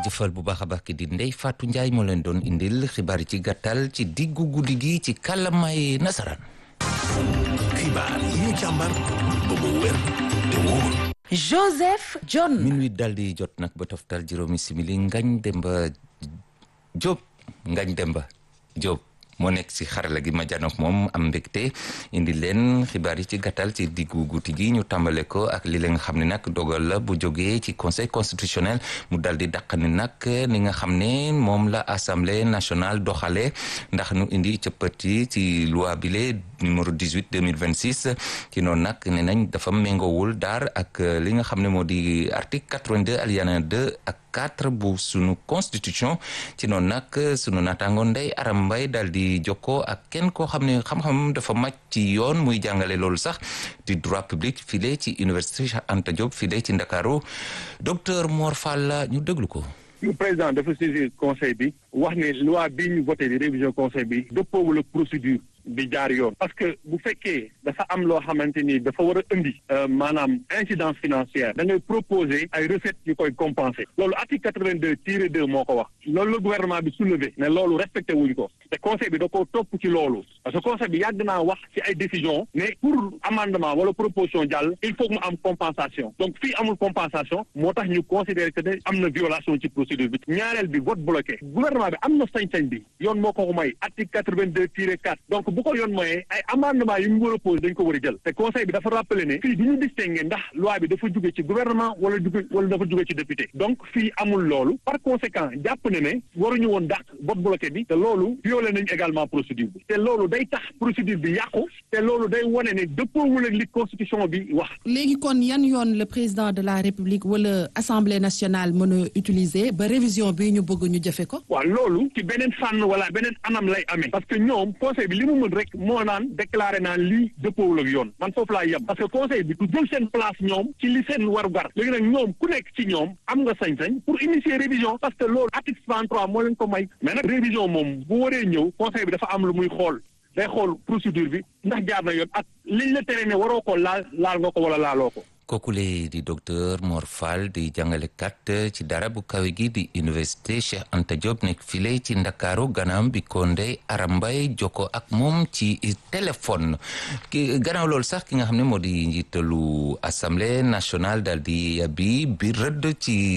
jaajëfal bu baax a baax ki di Ndeye Fatou Ndiaye moo leen doon indil xibaar yi ci gàttal ci diggu guddi gi ci kàllaamaay nasaraan. xibaar yi ñu càmbar ba mu wér te wóor. Joseph John. minuit daal di jot nag ba toftal juróomi simili Ngañ Demba Diop Ngañ Demba Diop. moo nekk ci xarala gi ma janook moom am mbégte indi leen xibaar yi ci gàttal ci diggu guddi gi ñu tàmbale ko ak li la nga xam ne nag dogal la bu jógee ci conseil constitutionnel mu dal di dàq ni nag ni nga xam ne moom la assemblée nationale doxale ndax nu indi cëppati ci loi bile numéro 18 2026 ci noonu nag ne nañ dafa méngoowul daar ak li nga xam ne moo di article 82 alinéa 2 ak 4 bu sunu constitution ci noonu nag sunu naataango Ndeye Aram Mbaye daal di jokkoo ak kenn koo xam ne xam-xam dafa màcc ci yoon muy jàngale loolu sax di droit public file ci université Cheikh Anta Diop file ci Ndakaaru docteur Mor Fall ñu déglu ko. le président dafa saisir conseil bi wax ne loi bii ñu voté di révision conseil bi dëppoowul ak procédure bi jaar yoon parce que bu fekkee dafa am loo xamante ni dafa war a indi maanaam incidence financière da ngay proposer ay recettes yu koy compenser loolu article quatre-vingt-deux tiré deux moo ko wax loolu la gouvernement bi soulevé ne loolu respecté wuñ ko te conseil bi da ko topp ci loolu parce que conseil bi yàgg naa wax ci ay décision mais pour amendement wala proposition jàll il faut que mu am compensation donc fii amul compensation moo tax ñu considérer que ne am na violation ci procédure bi ñaareel bi vote bloqué gouvernement bi am na sañ-sañ bi yoon moo ko may article quatre-vingt-deux tiré quatre donc bu ko yoon mooyee ay amendement yi mu war a posé dañ ko war a jël te conseil bi dafa rappelé ne fii du ñu distingué ndax loi bi dafa jóge ci gouvernement wala jóge wala dafa jóge ci député donc fii amul loolu par conséquent jàpp ne ne waruñu woon dàq vote bloqué bi te loolu violé nañ également procédure bi te loolu day tax procédure bi yàqu te loolu day wane ne dëppoowul ak li constitution bi wax léegi kon yan yoon le président de la république wala assemblée nationale mën a utiliser ba révision bi ñu bëgg ñu jëfe ko waaw loolu ci beneen fànn wala beneen anam lay amee parce que ñoom conseil bi li mu mën rek moo naan déclaré naan lii dëppoowul ak yoon man foofu laa yem parce que conseil bi du jël seen place ñoom ci li seen warugar léegi nag ñoom ku nekk ci ñoom am nga sañ-sañ pour initier révision parce que loolu article 63 moo leen ko may mais nag révision moom bu waree ñëw conseil bi dafa am lu muy xool day xool procédure bi ndax jaar na yoon ak liñ la tere ne waroo ko laal laal nga ko wala laaloo ko kookule di docteur Mor Fall di jàngalekat ci dara bu kawe gi di université Cheikh Anta Diop nekk file ci Ndakaaru gannaaw bi ko Ndeye Aram Mbaye jokko ak moom ci téléphone ki gannaaw loolu sax ki nga xam ne moo di njiitalu assemblée nationale daal di bi bi rëdd ci